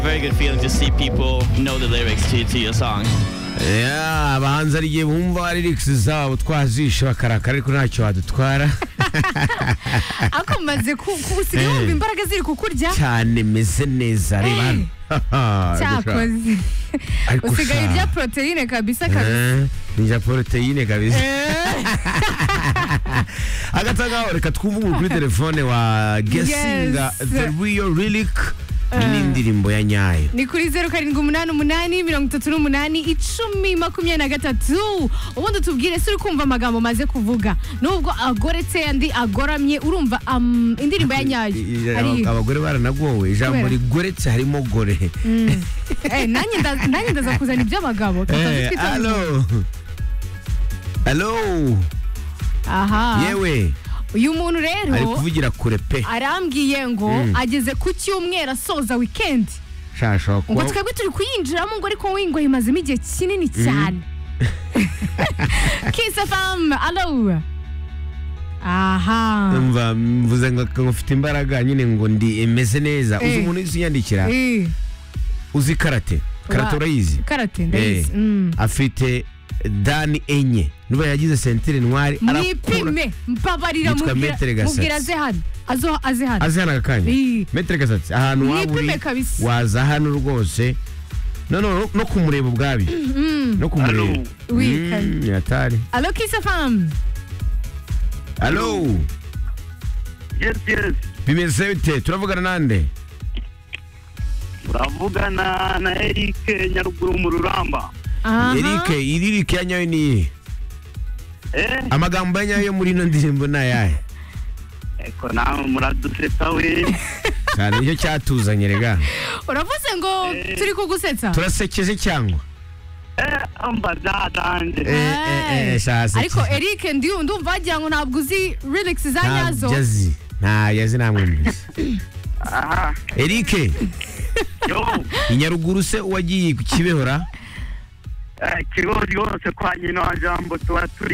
very good feeling to see people know the lyrics to, to your songs. Yeah, abahanzi hari igihe bumva ari rikisi zabo twazishe bakarakara ariko ntacyo badutwara ariko mumaze kusiga wumva imbaraga ziri kukurya cyane meze neza reba hano cyakoze Ariko usigaye sha. ibya poroteyine kabisa kabisa nijya poroteyine kabisa agatangahore katwumvuguru kuri telefone wa gesinga Yes. the real relic n'indirimbo ya nyayo ni kuri zeru karindwi umunani umunani mirongo itatu n'umunani icumi makumyabiri na gatatu ubundi tubwire se uri kumva amagambo maze kuvuga nubwo agoretse andi agoramye urumva am- indirimbo ya nyayo Aba- Ari- abagore baranagowe ijambo Kubera? rigoretse harimo gore Eh, nanjye nda- nanjye ndaza kuzana iby'abagabo tukaza Eh, twitabira. alo alo aha yewe uyu muntu rero ari kuvugira kure pe arambwiye ngo ageze ku cyumweru asoza wikendi shasha ngo kuba twebwe turi kuyinjiramo ngo ariko we ngo yimazemo igihe kinini cyane kisa famu alo aha mva mvuze ngo ngo mfite imbaraga nyine ngo ndi emeze neza uzi Eh. umuntu wese unyandikira Eh, uzi karate karate Wa- urayizi karate Eh, ndayizi Mm. afite dani enye nuba yagize sentire ntwari arakura mwipime mbabarira Yitwa mubwira- Maître Gasatsi. mubwira aze hano azo aze hano azi hano aka kanya Eh. metere gasatsi ahantu waba uri mwipime kabisa waza hano rwose no no no kumureba ubwabi no kumureba Wi, Mm, kare. atari alo kisa famu alo Yes, yes. bimeze bite turavugana nande Uravugana na Eric Nyaruguru mu Ruramba. aha erike iririke ya nyayo niye Eh, amagambo ya nyayo yo muri ino ndirimbo ni ayahe eko nawe muraduseka we. cyane nicyo cyatuzanye rega uravuze ngo turi kugusetsa turasekeje cyangwa Eh, amba Eh, zadanje. eh, eh, shasi. ariko eric ndiyu- ndumva wagira ngo ntabwo uzi lyrics za nyazo ntabyo azi ntabyo azi ntamwumvise Aha. erike Yo. i nyaruguru se uwagiye ku kibehora Eh, Kigozi hose kwa nyina wa Jambo tuba turi